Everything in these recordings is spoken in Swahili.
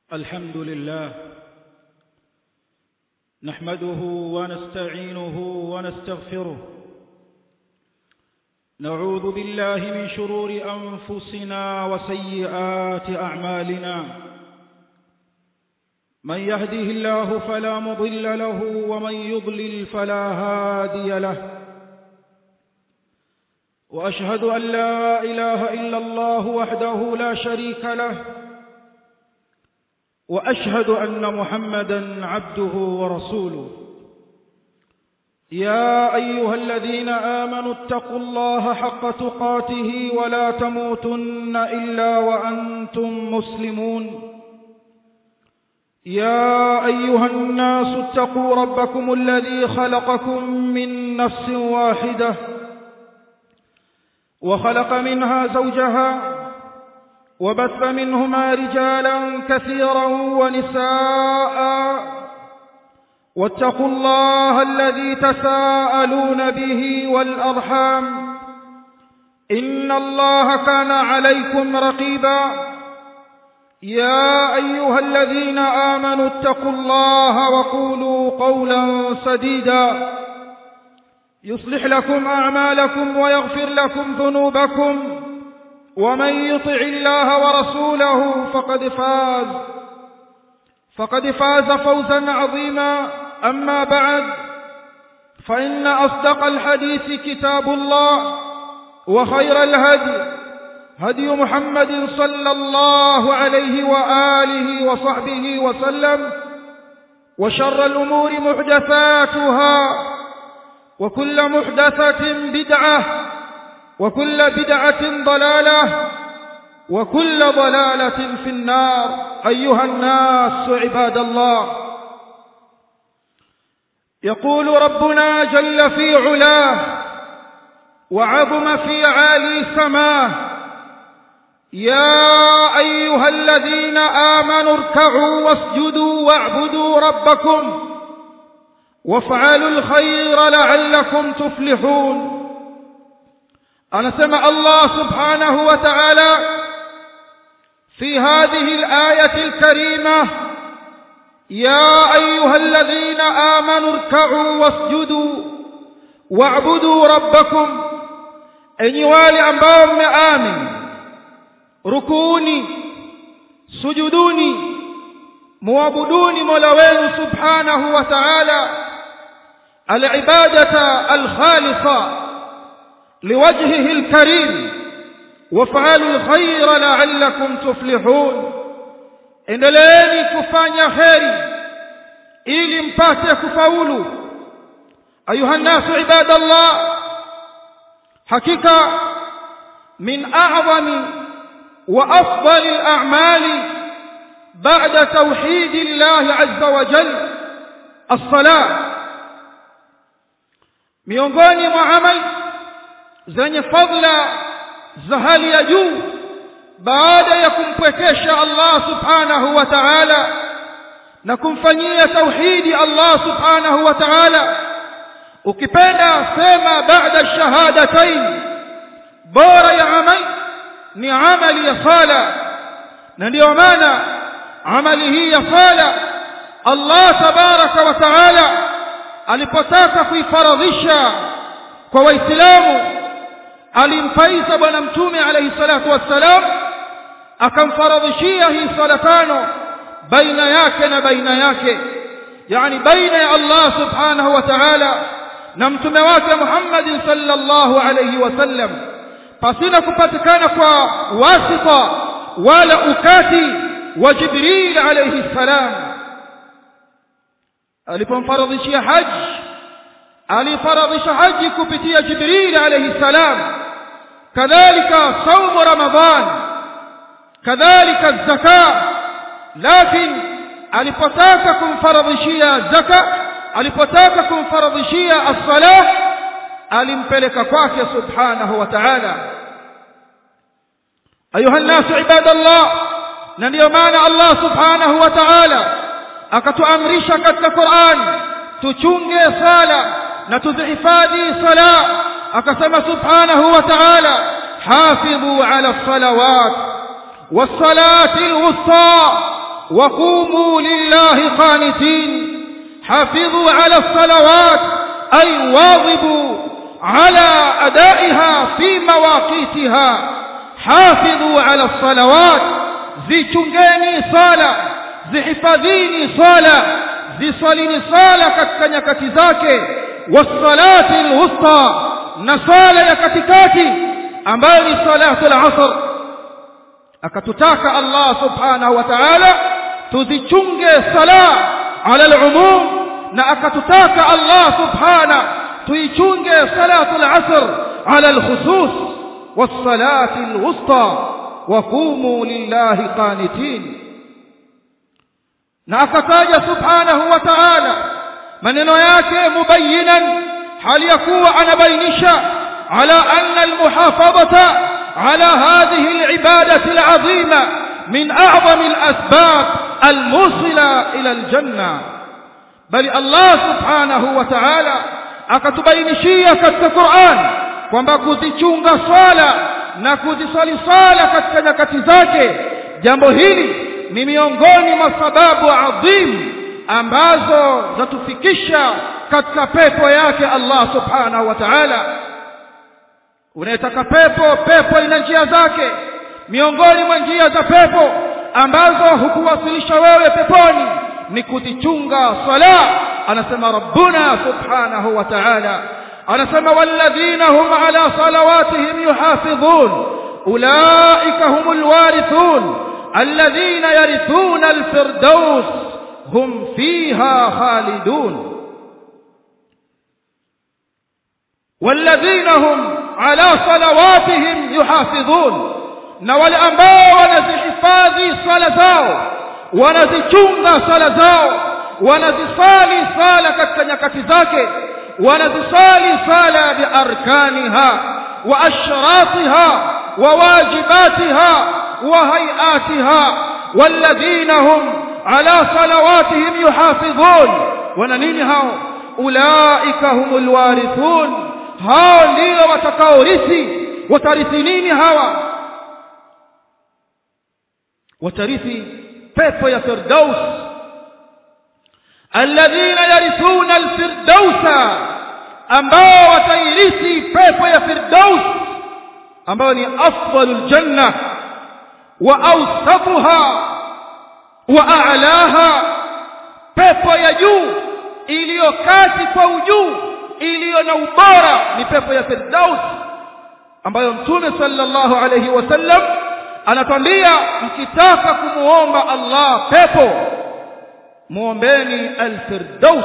الحمد لله نحمده ونستعينه ونستغفره نعوذ بالله من شرور أنفسنا وسيئات أعمالنا من يهده الله فلا مضل له ومن يضلل فلا هادي له وأشهد أن لا إله إلا الله وحده لا شريك له وأشهد أن محمدا عبده ورسوله يا أيها الذين آمنوا اتقوا الله حق تقاته ولا تموتن إلا وأنتم مسلمون يا أيها الناس اتقوا ربكم الذي خلقكم من نفس واحدة وخلق منها زوجها وبث منهما رجالا كثيرا ونساء واتقوا الله الذي تساءلون به والأرحام إن الله كان عليكم رقيبا يا أيها الذين آمنوا اتقوا الله وقولوا قولا سديدا يصلح لكم أعمالكم ويغفر لكم ذنوبكم ومن يطع الله ورسوله فقد فاز فقد فاز فوزا عظيما أما بعد فإن أصدق الحديث كتاب الله وخير الهدي هدي محمد صلى الله عليه وآله وصحبه وسلم وشر الأمور محدثاتها وكل محدثة بدعة وكل بدعة ضلالة وكل ضلالة في النار أيها الناس عباد الله يقول ربنا جل في علاه وعظم في عالي سماه يا أيها الذين آمنوا اركعوا واسجدوا واعبدوا ربكم وافعلوا الخير لعلكم تفلحون anasema Allah subhanahu wa ta'ala fi hadhihi al-ayati al-karima ya ayyuhalladhina amanu irka'u wasjudu wa'budu rabbakum enyi wale ambao mmeamini rukuuni sujuduni muabuduni mola wenu subhanahu wa ta'ala al-ibadata al-khalisah لوجهه الكريم وافعلوا الخير لعلكم تفلحون endeleeni kufanya kheri ili mpate kufaulu ayuha nnasu ibadallah hakika min a'zami wa afdali al-a'mali ba'da tawhid Allah azza wa jalla as-salah miongoni mwa amali zenye fadla za hali ya juu baada ya kumpwekesha Allah subhanahu wa ta'ala na kumfanyia tauhidi Allah subhanahu wa ta'ala ukipenda sema baada shahadatain bora ya amali ni amali ya sala na ndiyo maana amali hii ya sala Allah tabaraka wa ta'ala alipotaka kuifaradhisha kwa waislamu alimpaisa bwana mtume alayhi salatu wassalam akamfaradhishia hii sala tano baina yake na baina yake yani baina ya Allah subhanahu wa ta'ala na mtume wake Muhammad sallallahu alayhi wasallam pasina kupatikana kwa wasita wala ukati wa Jibril alayhi salam alipomfaradhishia haji alifaradhisha haji kupitia Jibril alayhi salam kadhalika saumu ramadhan kadhalika zaka lakini alipotaka kumfaradhishia zaka alipotaka kumfaradhishia as-salah alimpeleka kwake subhanahu wa ta'ala ayuha nasu ibadallah na ndio maana Allah subhanahu wa ta'ala akatuamrisha katika Qur'an tuchunge sala na tuzihifadhi sala akasema subhanahu wa ta'ala hafidhu ala salawat was-salati al-wusta وقوموا لله قانتين حافظوا على الصلوات أي واظبوا على أدائها في مواقيتها حافظوا على الصلوات zichungeni sala zihifadhini sala zisalini sala katika nyakati zake wassalati alwusta na sala ya katikati ambayo ni salatu al-asr akatutaka Allah subhanahu wa ta'ala tuzichunge sala ala al-umum na akatutaka Allah subhanahu tuichunge salatu al-asr ala al-khusus was-salati al-wusta وقوموا لله قانتين na akataja subhanahu wa ta'ala maneno yake mubayyinan hali ya kuwa anabainisha ala anna almuhafadhata ala hadhihi alibadati alazima min a'zami alasbab almusila ila aljanna bali Allah subhanahu wa ta'ala akatubainishia katika Qur'an kwamba kuzichunga swala na kuzisali sala katika nyakati zake jambo hili ni miongoni mwa sababu adhim ambazo zatufikisha katika pepo yake Allah subhanahu wa ta'ala unayetaka pepo pepo ina njia zake miongoni mwa njia za pepo ambazo hukuwasilisha wewe peponi ni kuzichunga sala anasema rabbuna subhanahu wa ta'ala anasema walladhina hum ala salawatihim yuhafidhun ulaika humul warithun alladhina yarithuna alfirdaus hum fiha khalidun walladhina hum ala salawatihim yuhafidhun na wale ambao wanazihifadhi sala zao wanazichunga sala zao wanazisali sala katika nyakati zake wanazisali sala biarkaniha wa ashratiha wa wajibatiha wa hayatiha walladhina hum ala salawatihim yuhafidhun wana nini hao ulaika humul warithun hao ndio watakaorithi watarithi nini hawa watarithi pepo ya firdaus alladhina yarithuna alfirdausa ambao watairithi pepo ya firdaus ambayo ni afdalul janna wa awsatuha wa a'laha pepo ya juu iliyo kati kwa ujuu iliyo na ubora ni pepo ya firdaus ambayo mtume sallallahu alayhi wasallam anatwambia mkitaka kumuomba Allah pepo muombeni alfirdaus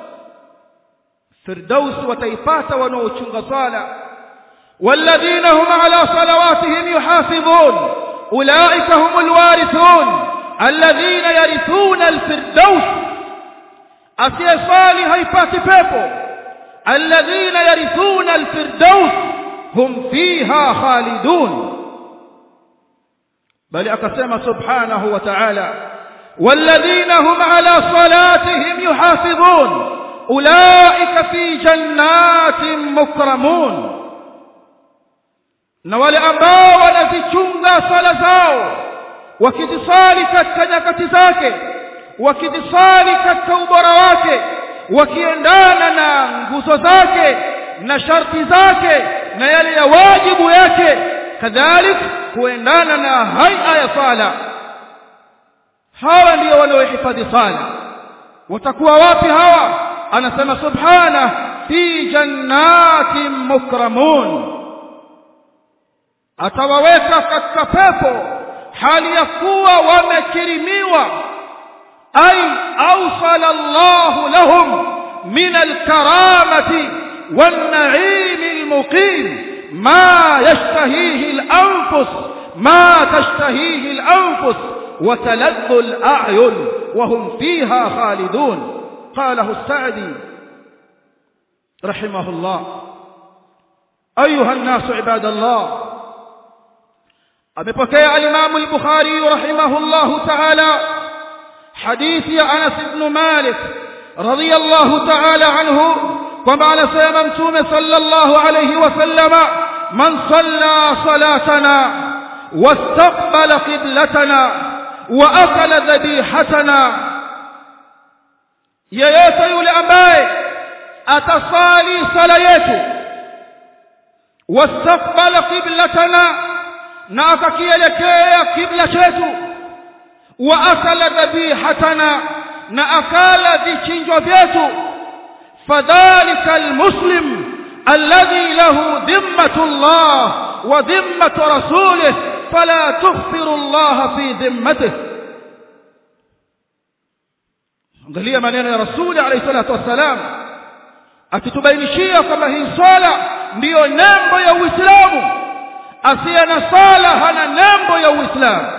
firdaus wataipata wanaochunga swala والذين هم على صلواتهم يحافظون أولئك هم الوارثون الذين يرثون الفردوس أسيصالي هيبات بيبو الذين يرثون الفردوس هم فيها خالدون بل أقسم سبحانه وتعالى والذين هم على صلاتهم يحافظون أولئك في جنات مكرمون na wale ambao wanazichunga sala zao wakizisali katika nyakati zake wakizisali katika ubora wake wakiendana na nguzo zake na sharti zake na yale ya wajibu yake kadhalik kuendana na haia ya sala hawa ndio waliohifadhi sala watakuwa wapi hawa anasema subhana fi jannatin mukramun atawaweka katika pepo hali ya kuwa wamekirimiwa ay awsala Allah lahum min alkaramati wan-na'im al-muqim ma yashtahihi al-anfus ma tashtahihi al-anfus wa taladdu al-a'yun wa hum fiha khalidun qalahu as-sa'di rahimahullah ayuha an-nas ibadallah amepokea al-Imam al-Bukhari rahimahullahu ta'ala hadithi ya Anas ibn Malik radiyallahu ta'ala anhu kwamba anasema mtume sallallahu alayhi wasallama man salla salatana wastaqbala qiblatana wa akala dhabihatana yeyote yule ambaye atasali sala yetu wastaqbala qiblatana na akakielekea kibla chetu wa akala dhabihatana na akala vichinjwa vyetu fadhalika almuslim alladhi lahu dhimmatu Allah wa dhimmatu rasulih fala tukhfiru Allah fi dhimmatihi angalia maneno ya rasuli alayhi salatu wassalam akitubainishia kwamba hii swala ndiyo nembo ya uislamu asiye na sala hana nembo ya uislamu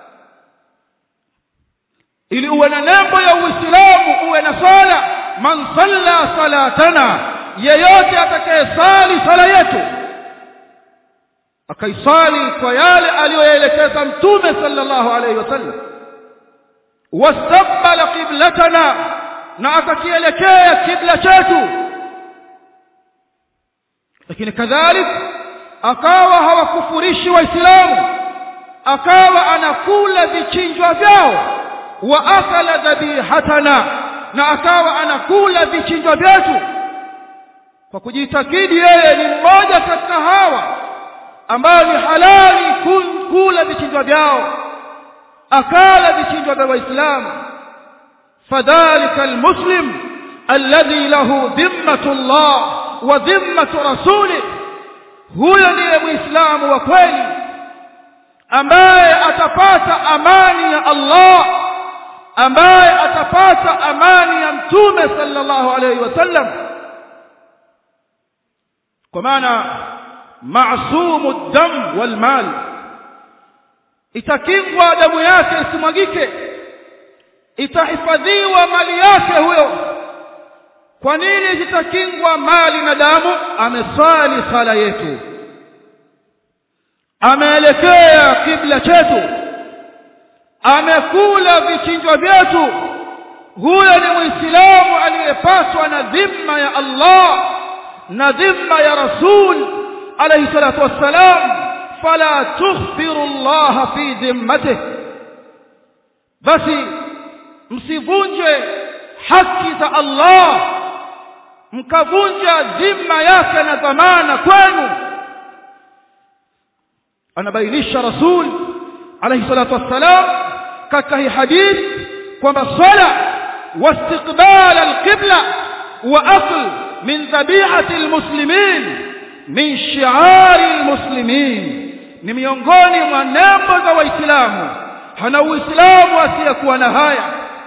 ili uwe na nembo ya uislamu uwe na sala man salla salatana yeyote atakayesali sala yetu akaisali kwa yale aliyoyaelekeza mtume sallallahu alaihi wasallam wastaqbala qiblatana na akakielekea kibla chetu lakini kadhalik akawa hawakufurishi waislamu akawa anakula vichinjwa vyao wa akala dhabihatana na akawa anakula vichinjwa vyetu kwa kujitakidi yeye ni mmoja katika hawa ambao ni halali kula vichinjwa vyao akala vichinjwa vya waislamu fadhalika almuslim alladhi lahu dhimmatu Allah wa dhimmatu rasulih huyo ndiye muislamu wa kweli ambaye atapata amani ya Allah ambaye atapata amani ya mtume sallallahu alayhi wasallam kwa maana maasumu dam wal mal itakingwa damu yake isimwagike itahifadhiwa mali yake huyo kwa nini zitakingwa mali na damu ameswali sala yetu ameelekea kibla chetu amekula vichinjwa vyetu huyo ni muislamu aliyepaswa na dhima ya Allah na dhima ya rasul alayhi salatu wassalam fala tukhfiru Allah fi dhimmatihi basi msivunje haki za Allah mkavunja dhima yake na dhamana kwenu anabainisha rasul alayhi salatu wassalam katika hii hadith kwamba swala واستقبال القبلة وأكل من ذبيحة المسلمين من شعار المسلمين ni miongoni mwa nembo za waislamu hana uislamu asiyekuwa na haya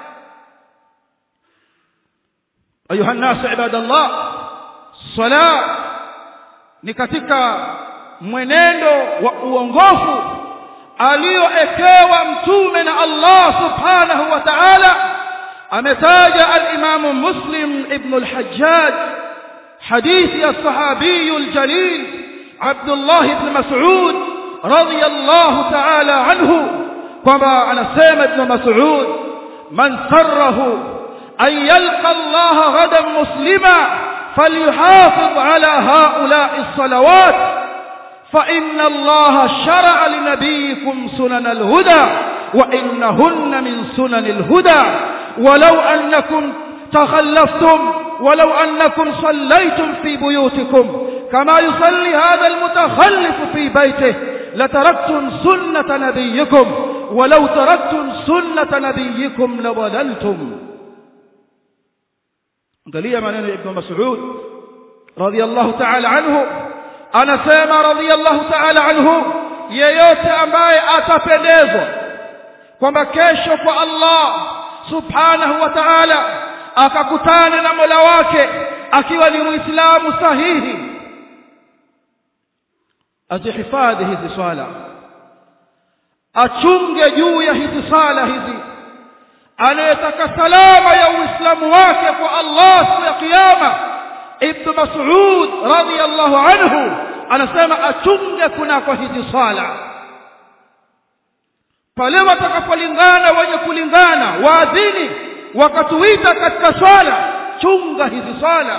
ayuha nnasu ibadallah sala ni katika mwenendo wa uongofu aliyoekewa mtume na Allah subhanahu wa ta'ala ametaja al-Imam Muslim ibn al-Hajjaj hadithi ya sahabi al-jalil Abdullah ibn Mas'ud radiyallahu ta'ala anhu kwamba anasema ibn Mas'ud man sarrahu an yalqa Allah ghadan muslima falyuhafiz ala ha'ula'i as-salawat فإن الله شرع لنبيكم سنن الهدى وإنهن من سنن الهدى ولو أنكم تخلفتم ولو أنكم صليتم في بيوتكم كما يصلي هذا المتخلف في بيته لتركتم سنة نبيكم ولو تركتم سنة نبيكم لضللتم قال maneno ya Ibn Mas'ud radiyallahu ta'ala anhu anasema radiyallahu ta'ala anhu yeyote ambaye atapendezwa kwamba kesho kwa Allah subhanahu wa ta'ala akakutana na Mola wake akiwa ni Muislamu sahihi azihifadhi hizi swala achunge juu ya hizi sala hizi anayetaka salama ya uislamu wake kwa Allah siku ya kiyama ibn Mas'ud radiyallahu anhu anasema achunge kunako hizi swala pale watakapolingana wenye kulingana waadhini wakatuita katika swala chunga hizi swala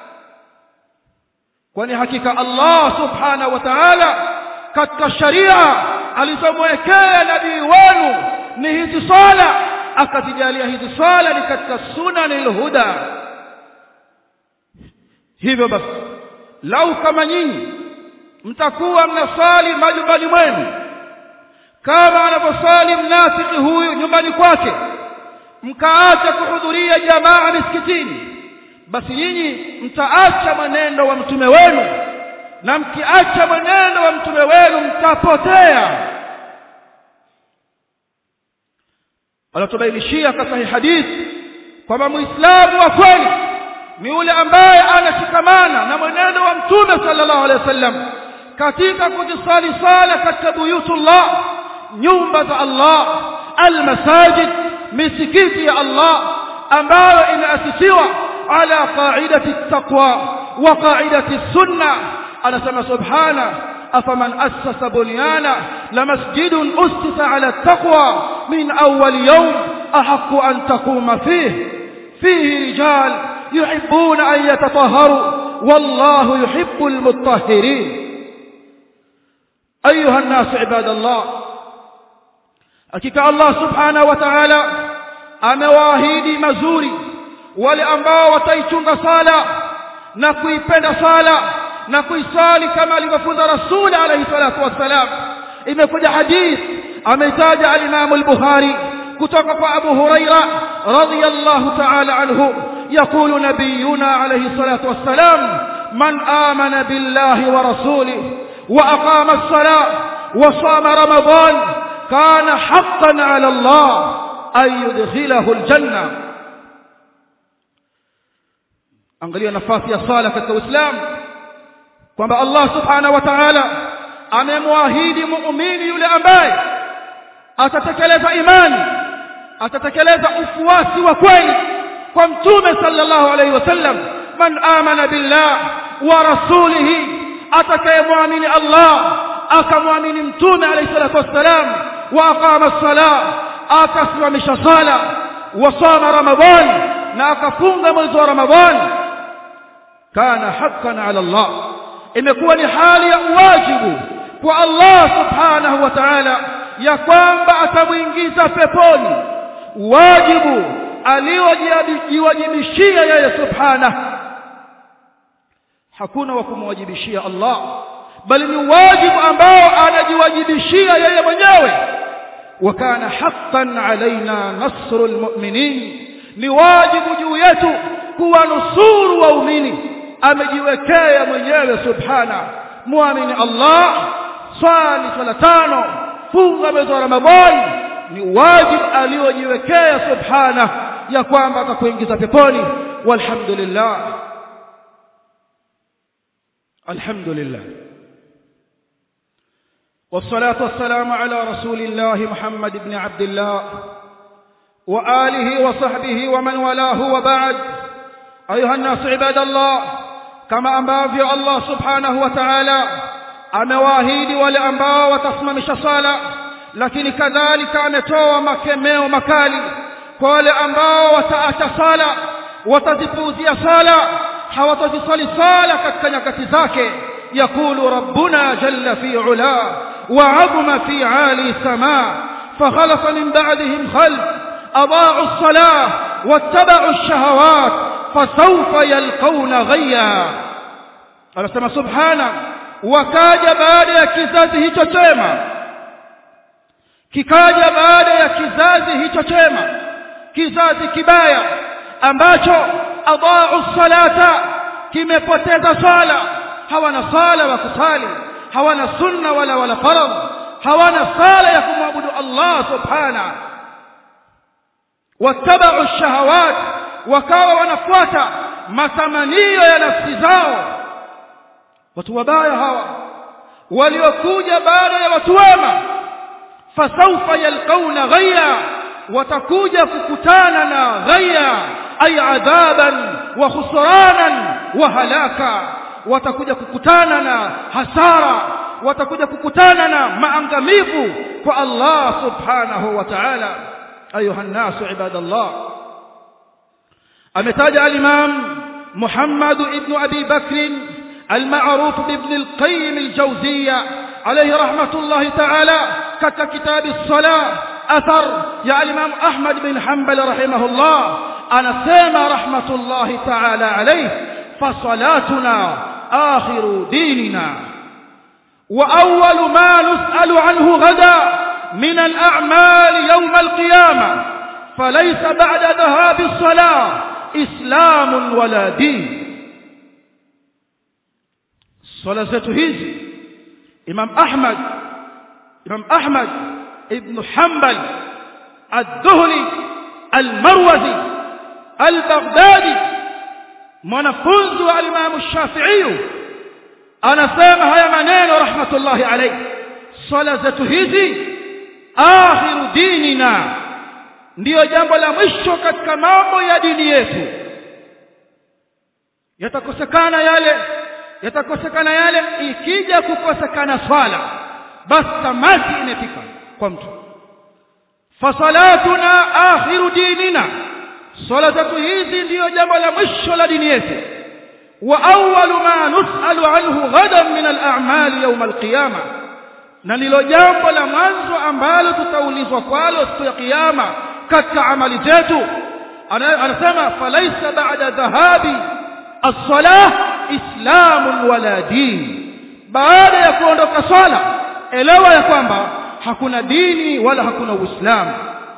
kwani hakika Allah subhanahu wa ta'ala katika sharia alizomwekea nabii wenu ni hizi swala akazijalia hizi swala ni katika sunanil huda hivyo basi lau kama nyinyi mtakuwa mnasali majumbani mwenu kama anavyosali mnafiki huyu nyumbani kwake mkaacha kuhudhuria jamaa misikitini basi nyinyi mtaacha mwenendo wa mtume wenu na mkiacha mwenendo wa mtume wenu mtapotea anatubainishia katika hii hadithi kwamba muislamu wa kweli ni yule ambaye anashikamana na mwenendo wa mtume sallallahu alaihi wasallam katika kujisali sala katika buyutullah nyumba za Allah almasajid misikiti ya Allah ambayo imeasisiwa ala qaidati taqwa wa qaidati sunna anasema subhana afaman assasa bunyana lamasjidun ustisa ala taqwa min awwal yawm ahaqqu an taquma fihi fihi rijal يحبون أن يتطهروا والله يحب المطهرين أيها الناس عباد الله أكيك الله سبحانه وتعالى أمواهيدي مزوري ولأنباء وتيتون صالة نكوي بين صالة نكوي صالي كما لمفوز رسول عليه الصلاة والسلام إذا كنت حديث أمتاج الإمام البخاري كتوك أبو هريرة رضي الله تعالى عنه يقول نبينا عليه الصلاة والسلام من آمن بالله ورسوله وأقام الصلاة وصام رمضان كان حقا على الله أن يدخله الجنة angalia nafasi ya sala katika Uislamu kwamba Allah subhanahu wa ta'ala amemwahidi muumini yule ambaye atatekeleza imani atatekeleza ufuasi wa kweli kwa mtume sallallahu alayhi wasallam man amana billah wa rasulihi atakayemwamini Allah akamwamini mtume alayhi salatu wassalam wa aqama as-salah akasimamisha sala wa sama ramadan na akafunga mwezi wa ramadan kana haqqan ala Allah imekuwa ni hali ya wajibu kwa Allah subhanahu wa ta'ala ya kwamba atamuingiza peponi wajibu aliojiwajibishia yeye subhanahu hakuna wa kumwajibishia Allah bali ni wajibu ambao anajiwajibishia yeye mwenyewe wakana haqqan alaina nasrul mu'minin ni wajibu juu yetu kuwanusuru waumini amejiwekea mwenyewe subhana muamini Allah swali swala tano funga mwezi wa Ramadhani ni wajibu aliojiwekea subhana ya kwamba atakuingiza peponi walhamdulillah alhamdulillah والصلاة والسلام على رسول الله محمد بن عبد الله وآله وصحبه ومن والاه وبعد أيها الناس عباد الله كما أنبافي الله سبحانه وتعالى amewaahidi wale ambao watasimamisha sala lakini kadhalika ametoa makemeo makali kwa wale ambao wataacha sala watazipuuzia sala hawatazisali sala katika nyakati zake yakulu rabbuna jalla fi ula وعظم في عالي السماء فخلف من بعدهم خلف أضاعوا الصلاة واتبعوا الشهوات فسوف يلقون غيا anasema subhana wakaja baada ya kizazi hicho chema kikaja baada ya kizazi hicho chema kizazi kibaya ambacho adaau salata kimepoteza sala hawana sala wa kusali hawana sunna wala wala faradh hawana sala ya kumwabudu Allah subhana wattabau shahawat wakawa wanafuata matamanio ya nafsi zao watu wabaya hawa waliokuja baada ya watu wema fasawfa yalqauna ghayya watakuja kukutana na ghayya ay adhaban wa khusranan wa halaka watakuja kukutana na hasara watakuja kukutana na maangamivu kwa Allah subhanahu wa ta'ala ayuha الناس عباد الله ametaja al-imam Muhammad ibn Abi Bakr المعروف بابن القيم الجوزية عليه رحمة الله تعالى كتاب الصلاة athar ya al-Imam Ahmad bin Hanbal rahimahullah anasema rahmatullahi ta'ala alayhi fa salatuna akhiru dinina wa awwalu ma nus'alu anhu ghada min al-a'mal yawm al-qiyamah falaysa ba'da dhahab as-salah islam wala din swala zetu hizi Imam Ahmad Imam Ahmad ibn Hanbal ad-Duhli al-Marwazi al-Baghdadi mwanafunzi wa Imam Shafi'i anasema haya maneno rahmatullahi alayhi swala zetu hizi akhiru dinina ndiyo jambo la mwisho katika mambo ya dini yetu yatakosekana yale yatakosekana yale ikija kukosekana swala basi tamati imefika kwa mtu fasalatuna akhiru dinina swala zetu hizi ndiyo jambo la mwisho la dini yetu wa awwalu ma nus'alu anhu ghadan min al-a'mal yawm al-qiyama na ndilo jambo la mwanzo ambalo tutaulizwa kwalo siku ya kiyama katika amali zetu anasema falaisa ba'da dhahabi as-salah islamun wala din baada ya kuondoka swala elewa ya kwamba hakuna dini wala hakuna uislamu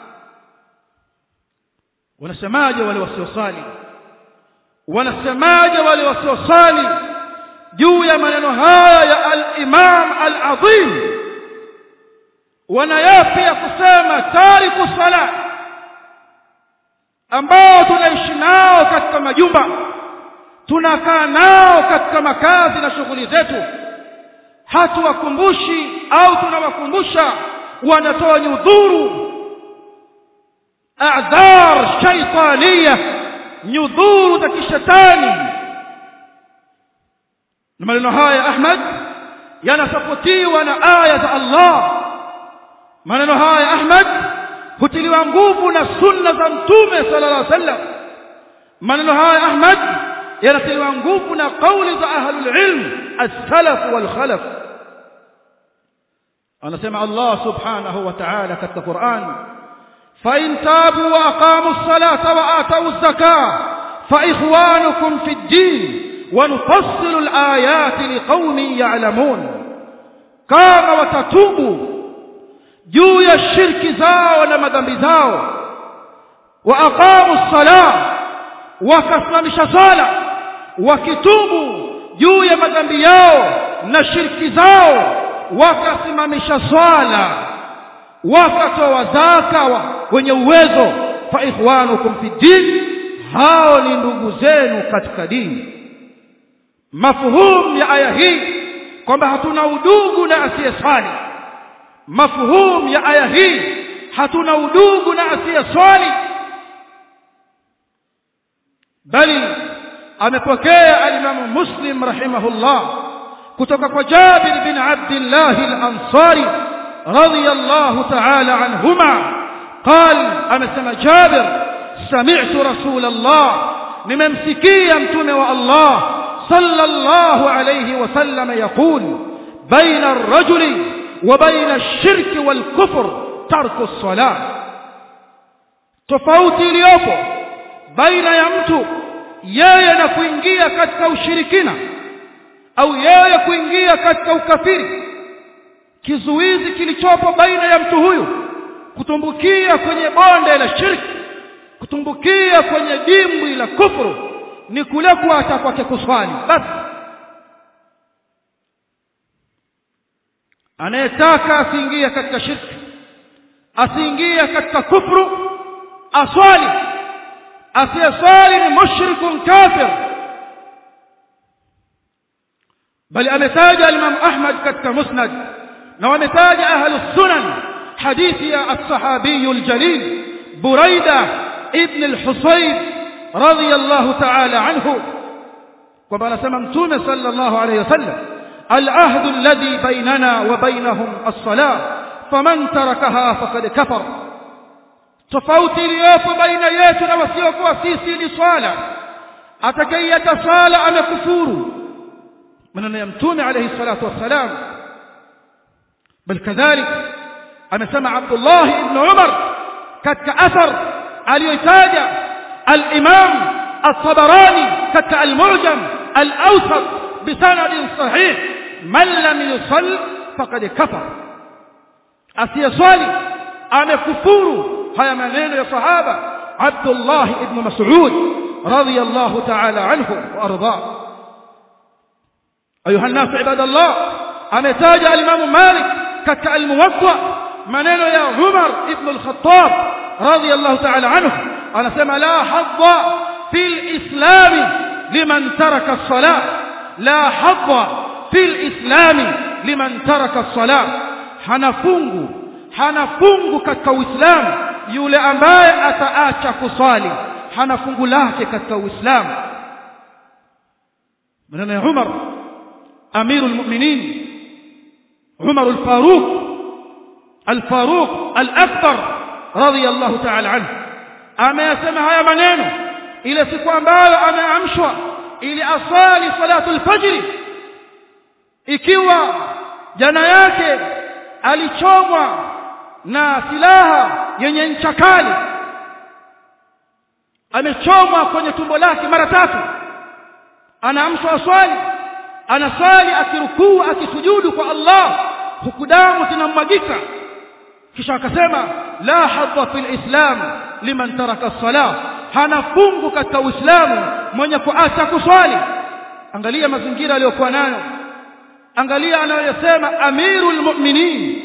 wanasemaje wale wasiosali wanasemaje wale wasiosali juu ya maneno haya ya al-Imam al-Azim wanayapi ya kusema tariku sala ambao tunaishi nao katika majumba tunakaa nao katika makazi na shughuli zetu hatuwakumbushi au tunawakumbusha wanatoa nyudhuru a'dhar shaytaniya nyudhuru za kishetani na maneno haya Ahmad yanasapotiwa na aya za Allah maneno haya Ahmad hutiliwa nguvu na sunna za mtume sallallahu alaihi wasallam maneno haya Ahmad yanatiliwa nguvu na kauli za ahlul ilm as-salaf wal khalaf anasema Allah subhanahu wa ta'ala katika Qur'an fa in tabu wa aqamu as-salata wa atu az-zakata fa ikhwanukum fi ad-din wa nufassilu al-ayati liqaumin ya'lamun kama watatubu juu ya shirki zao na madhambi zao wa aqamu as-salah wakasimamisha sala wakitubu juu ya madhambi yao na shirki zao wakasimamisha swala wakatoa zaka wa, wenye uwezo fa ikhwanukum fi din hao ni ndugu zenu katika dini mafhum ya aya hii kwamba hatuna udugu na asiyeswali mafhum ya aya hii hatuna udugu na asiyeswali bali amepokea alimamu muslim rahimahullah kutoka kwa jabir bin abdillah al-ansari radiyallahu ta'ala anhuma قال amesema jabir sami'tu rasulullah nimemsikia mtume wa allah sallallahu alayhi wasallam yaqul baina ar-rajuli wa baina ash-shirki wal-kufr tarku as-salah tofauti iliyopo baina ya mtu yeye na kuingia katika ushirikina au yeye kuingia katika ukafiri kizuizi kilichopo baina ya mtu huyu kutumbukia kwenye bonde la shirki kutumbukia kwenye dimbwi la kufuru ni kule kuacha kwake kuswali basi anayetaka asiingie katika shirki asiingie katika kufuru aswali asiyeswali ni mushrikun kafir bali ametaja Imam Ahmad katika Musnad na wametaja ahlus sunan hadithi ya as-sahabi al-jalil Buraida ibn al-Husayb radiyallahu ta'ala anhu kwamba anasema mtume sallallahu alayhi wasallam al-ahd alladhi bainana wa bainahum as-salah faman tarakaha faqad kafar tofauti iliyopo baina yetu na wasiokuwa sisi ni swala atakayeta swala amekufuru maneno ya mtume alayhi salatu wassalam bal kadhalik amesema Abdullah ibn Umar katika athar aliyotaja al-Imam at-Tabarani katika al-Mu'jam al-Awsat bisanad sahih man lam yusalli faqad kafar asiyaswali amekufuru haya maneno ya sahaba Abdullah ibn Mas'ud radiyallahu ta'ala anhu wa arda ayuha an-nas ibadallah ametaja al-Imam Malik katika al-Muwatta maneno ya Umar ibn al-Khattab radiyallahu ta'ala anhu anasema la hadda fil islam liman taraka as-salah la hadda fil islam liman taraka as-salah hana fungu hana fungu katika uislamu yule ambaye ataacha kusali hana fungu lake katika uislamu maneno ya Umar amirul mu'minin Umar al-Faruq al-Faruq al-Akbar radiyallahu ta'ala anhu ameyasema haya maneno ile siku ambayo ameamshwa ili asali salatu al-fajr ikiwa jana yake alichomwa na silaha yenye ncha kali amechomwa kwenye tumbo lake mara tatu anaamshwa aswali anaswali akirukuu akisujudu kwa Allah huku damu zinamwagika kisha akasema la hadha fil islam liman taraka as-salah hana fungu katika uislamu mwenye kuacha kuswali angalia mazingira aliyokuwa nayo angalia anayosema amirul mu'minin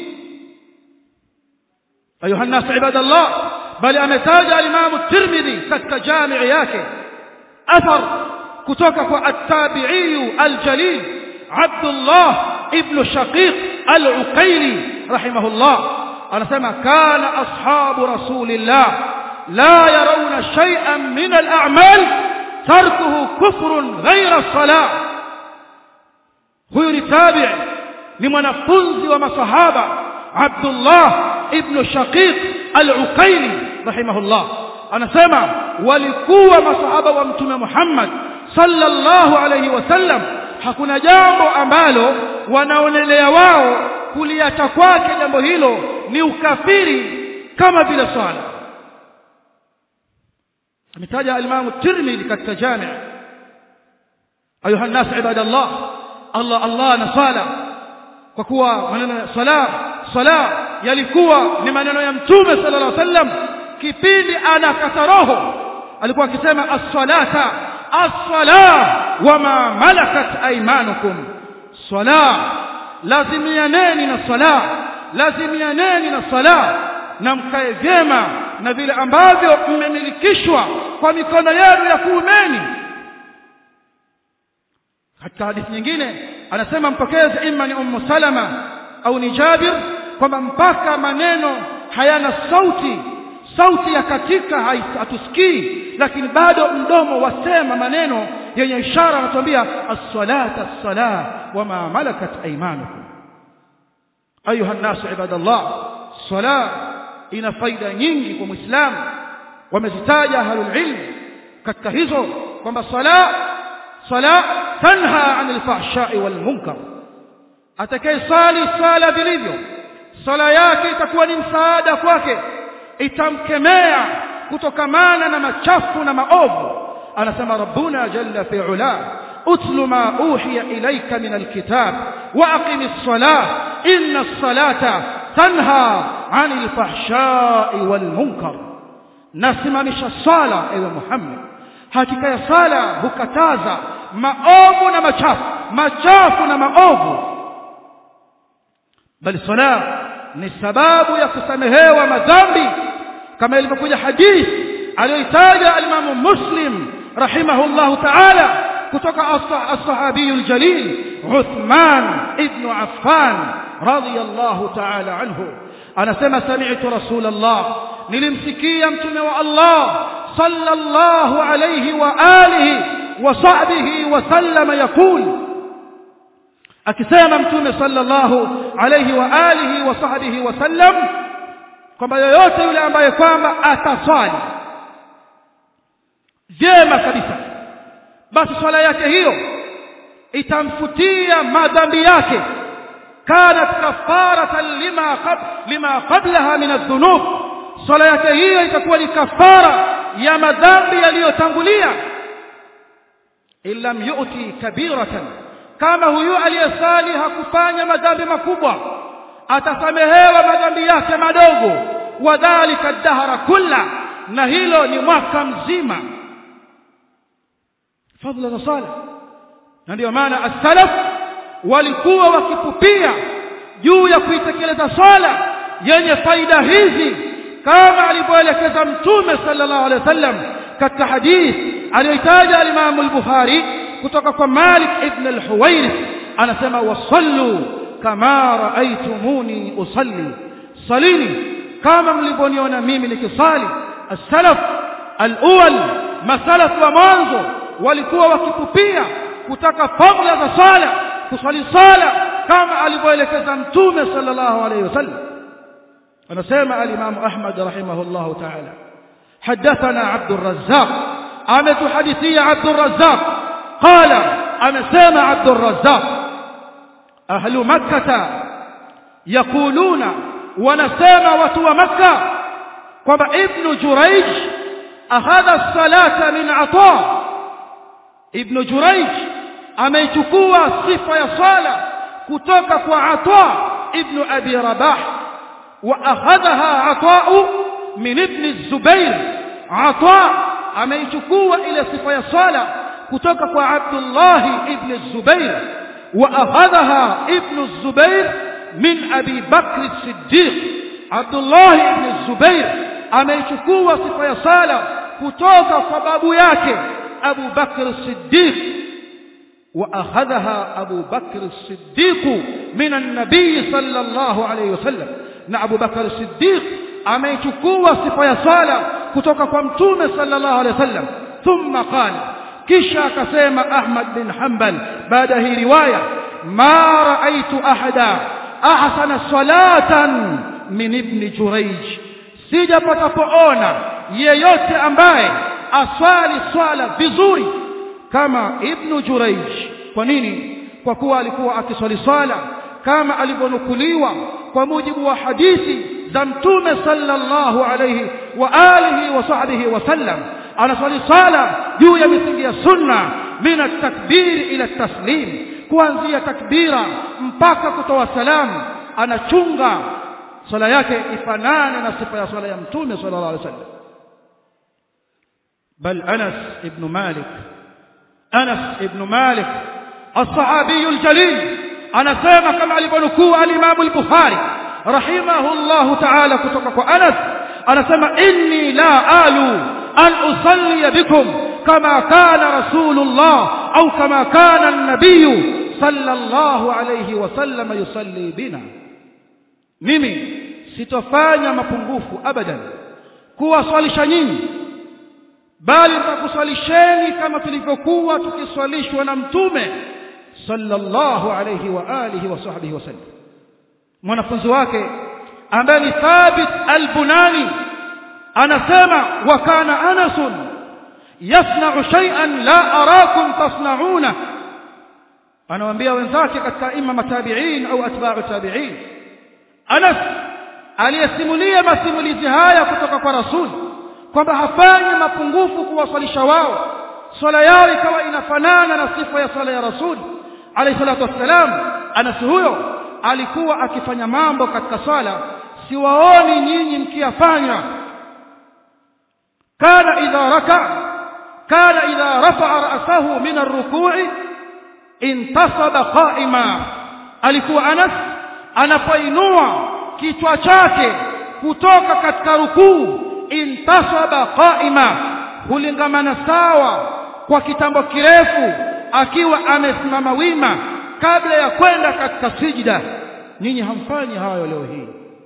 ayuha nas ibadallah bali ametaja al-imam at-tirmidhi katika jami' yake athar kutoka kwa at-tabi'i al-jalil Abdullah ibn Shaqiq al-Uqayli rahimahullah anasema kana ashabu rasulillah la yarawna shay'an min al-a'mal tarkuhu kufrun ghayra as-salah huyu ni tabi' ni mwanafunzi wa masahaba Abdullah ibn Shaqiq al-Uqayli rahimahullah anasema walikuwa masahaba wa mtume Muhammad sallallahu alayhi wasallam hakuna jambo ambalo wanaonelea wao kuliacha kwake jambo hilo ni ukafiri kama vile swala ametaja al-Imam Tirmidhi katika jami' ayuha nas ibadallah Allah Allah na sala kwa kuwa maneno ya sala sala yalikuwa ni maneno ya mtume sallallahu alaihi wasallam kipindi anakata roho alikuwa akisema as-salata as-sala wama malakat aymanukum sala lazimianeni na sala lazimianeni na sala na mkae vyema na vile ambavyo mmemilikishwa kwa mikono yenu ya kuumeni katika hadithi nyingine anasema mpokezi imma ni ummu salama au ni jabir kwamba mpaka maneno hayana sauti sauti ya katika hatusikii lakini bado mdomo wasema maneno yenye ishara anatuambia as-salata as-salah wama malakat aymanukum ayuha an-nasu ibadallah salah ina faida nyingi kwa muislamu wamezitaja ahlul ilm katika hizo kwamba sala sala tanha anil fahsha'i wal munkar atakaye sali sala vilivyo sala yake itakuwa ni msaada kwake itamkemea kutokamana na machafu na maovu anasema rabbuna jalla fi ula utlu ma uhiya ilayka min alkitab wa aqimis salah inna as-salata tanha 'anil fahsha'i wal munkar nasimamisha sala ewe Muhammad hakika ya sala hukataza maovu na machafu machafu na maovu bali sala ni sababu ya kusamehewa madhambi kama ilivyokuja hadithi aliyoitaja al-Imam Muslim rahimahullahu ta'ala kutoka as-sahabi al-jalil Uthman ibn Affan radiyallahu ta'ala anhu anasema sami'tu rasulullah nilimsikia mtume wa Allah sallallahu alayhi wa alihi wa sahbihi wa sallam yakul akisema mtume sallallahu alayhi wa alihi wa sahbihi wa sallam kwamba yoyote yule ambaye kwamba ataswali vyema kabisa basi swala yake hiyo itamfutia madhambi yake kanat kafaratan lima qab lima qablaha min adh-dhunub swala yake hiyo itakuwa ni kafara ya madhambi yaliyotangulia illam yu'ti kabiratan kama huyu aliyesali hakufanya madhambi makubwa atasamehewa madhambi yake madogo wadhalika dahara kulla na hilo ni mwaka mzima fadhila za sala na ndio maana as-salaf walikuwa wakipupia juu ya kuitekeleza swala yenye faida hizi kama alivyoelekeza mtume sallallahu alaihi wasallam katika hadith aliyotaja al-Imam al-Bukhari kutoka kwa Malik ibn al-Huwairith anasema wasallu kama raaitumuni usalli salini kama mlivyoniona mimi nikisali as-salaf al-awwal masalaf wa mwanzo walikuwa wakipupia kutaka fadhila za sala kusali sala kama alivyoelekeza mtume sallallahu alayhi wasallam anasema al-Imam Ahmad rahimahullah ta'ala حدثنا عبد الرزاق أمت حديثية عبد الرزاق قال أمسام عبد الرزاق أهل مكة يقولون ونسام وتو مكة kwamba ibn Jurayj akhadha salata min ata ibn Jurayj ameichukua sifa ya sala kutoka kwa ata ibn abi rabah wa akhadhaha ata min ibn Zubair ata ameichukua ile sifa ya sala kutoka kwa Abdullah ibn Zubair wa akhadhaha ibn Zubair min Abi Bakr as-Siddiq Abdullah ibn Zubair ameichukua sifa ya sala kutoka kwa babu yake Abu Bakr as-Siddiq wa akhadhaha Abu Bakr as-Siddiq min an-nabiy sallallahu alayhi wasallam na Abu Bakr as-Siddiq ameichukua sifa ya sala kutoka kwa mtume sallallahu alayhi wasallam thumma qala kisha akasema Ahmad bin Hanbal baada hii riwaya ma raaitu ahada ahsana salatan min ibn Jurayj sijapata poona yeyote ambaye aswali swala vizuri kama ibn Jurayj kwa nini kwa kuwa alikuwa akiswali swala kama alivyonukuliwa kwa mujibu wa hadithi za mtume sallallahu alayhi wa alihi wa sahbihi wasallam anaswali sala juu ya misingi ya sunna min at-takbir ila at-taslim kuanzia takbira mpaka kutoa salamu anachunga swala yake ifanane na sifa ya swala ya mtume sallallahu alaihi wasallam bal Anas ibn Malik Anas ibn Malik الصحابي الجليل anasema kama alivyonukuu al-Imam al-Bukhari rahimahullahu ta'ala kutoka kwa Anas anasema inni la alu an usalli bikum kama kana rasulullah au kama kana an-nabiy sallallahu alayhi wasallam yusalli bina mimi sitofanya mapungufu abadan kuwaswalisha nyinyi bali nitakuswalisheni kama tulivyokuwa tukiswalishwa na mtume sallallahu alayhi wa alihi wa sahbihi wasallam mwanafunzi wake ambaye ni Thabit al-Bunani anasema wa kana Anas yasna'u shay'an la arakum tasna'una anawaambia wenzake katika imma matabi'in au atba'u tabi'in Anas aliyesimulia masimulizi haya kutoka kwa Rasul kwamba hafanyi mapungufu kuwaswalisha wao swala yao ikawa inafanana na sifa ya swala ya Rasul alayhi salatu wassalam Anas huyo alikuwa akifanya mambo katika swala siwaoni nyinyi mkiyafanya kana idha raka kana idha rafa'a ra'sahu min ar-ruku'i intasaba qa'ima alikuwa Anas anapoinua kichwa chake kutoka katika rukuu intasaba qa'ima hulingamana sawa kwa kitambo kirefu akiwa amesimama wima kabla ya kwenda katika sijda nyinyi hamfanyi hayo leo hii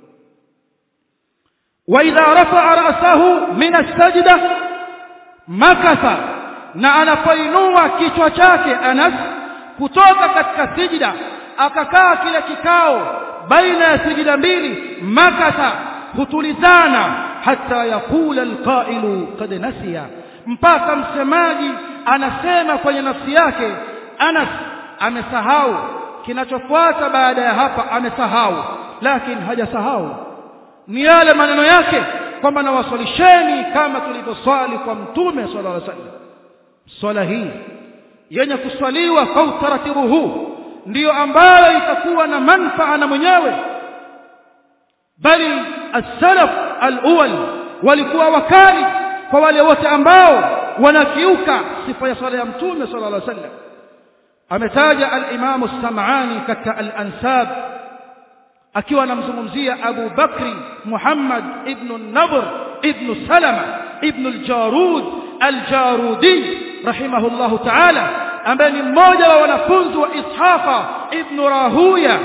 wa idha rafa'a ra'sahu min as-sajda makasa na anapoinua kichwa chake Anas kutoka katika sijda akakaa kile kikao baina ya sijida mbili makasa hutulizana hata yakula alqailu qad nasiya mpaka msemaji anasema kwenye nafsi yake Anas amesahau kinachofuata baada ya hapa amesahau lakini hajasahau ni yale maneno yake kwamba nawaswalisheni kama tulivyoswali kwa mtume sallallahu alaihi wasallam swala hii yenye kuswaliwa kwa utaratibu huu ndiyo ambayo itakuwa na manfaa na mwenyewe bali as-salaf al-awwal walikuwa wakali kwa wale wote ambao wanakiuka sifa ya swala ya mtume sallallahu alaihi wasallam ametaja al-Imam as-Sam'ani katika al-Ansab akiwa anamzungumzia Abu Bakri Muhammad ibn an-Nadr ibn Salama ibn al-Jarud al-Jarudi rahimahullahu ta'ala ambaye ni mmoja wa wanafunzi wa Ishaqa ibn Rahuya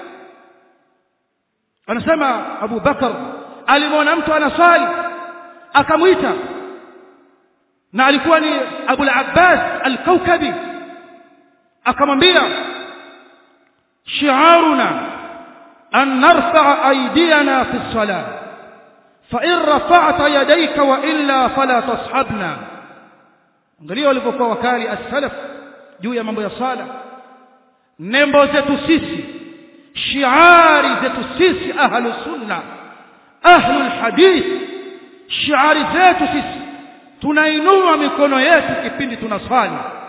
anasema Abu Bakar alimwona mtu anaswali akamwita na alikuwa ni Abu al-Abbas al-Kawkabi akamwambia shi'aruna an narfa'a aydiyana fi as-salah fa in rafa'ta yadayka wa illa fala tashabna angalia walipokuwa wakali as-salaf juu ya mambo ya sala nembo zetu sisi shiari zetu sisi ahlu sunna ahlu hadith shiari zetu sisi tunainua mikono yetu kipindi tunaswali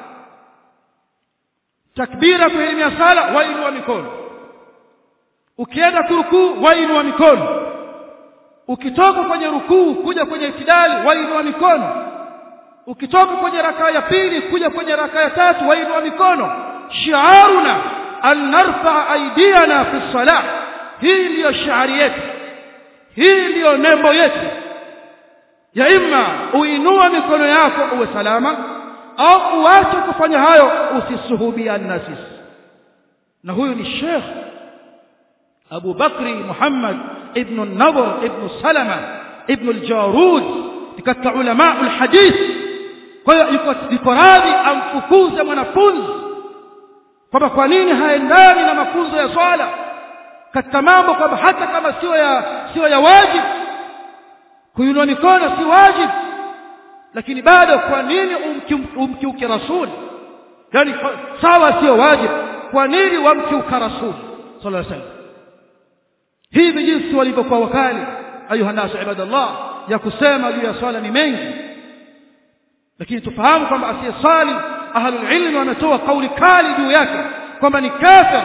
takbira kuelimia sala wainua mikono ukienda kurukuu wainua mikono ukitoka kwenye rukuu kuja kwenye itidali wainua mikono ukitoka kwenye rakaa ya pili kuja kwenye rakaa ya tatu wainua mikono shiaruna an narfa aidiyana fi salah hii ndiyo shiari yetu hii ndiyo nembo yetu ya imma uinua mikono yako uwe salama au uache kufanya hayo usisuhubiana na sisi na huyu ni Sheikh Abu Bakri Muhammad ibn an-Nadr ibn Salama ibn al-Jarud katika ulama al-hadith kwa hiyo yuko yuko radhi amfukuze mwanafunzi kwamba kwa nini haendani na mafunzo ya swala katika mambo kwamba hata kama sio ya sio ya wajibu kuinua mikono si wajibu lakini bado kwa nini umkiuke rasul yani sawa sio wajibu kwa nini wamkiuka rasul sallallahu alaihi wasallam hivi jinsi walivyokuwa wakali ayuha nasu ibadallah ya kusema juu ya swala ni mengi lakini tufahamu kwamba asiyeswali ahlul ilmi wametoa kauli kali juu yake kwamba ni kafir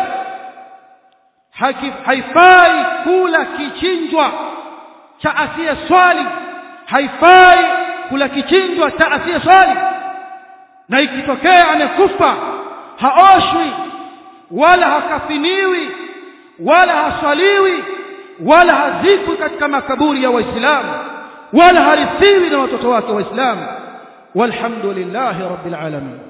haifai kula kichinjwa cha asiyeswali haifai kula kichinjwa cha asiyeswali na ikitokea amekufa haoshwi wala hakafiniwi wala haswaliwi wala hazikwi katika makaburi ya waislamu wala harithiwi na watoto wake waislamu والحمد لله رب العالمين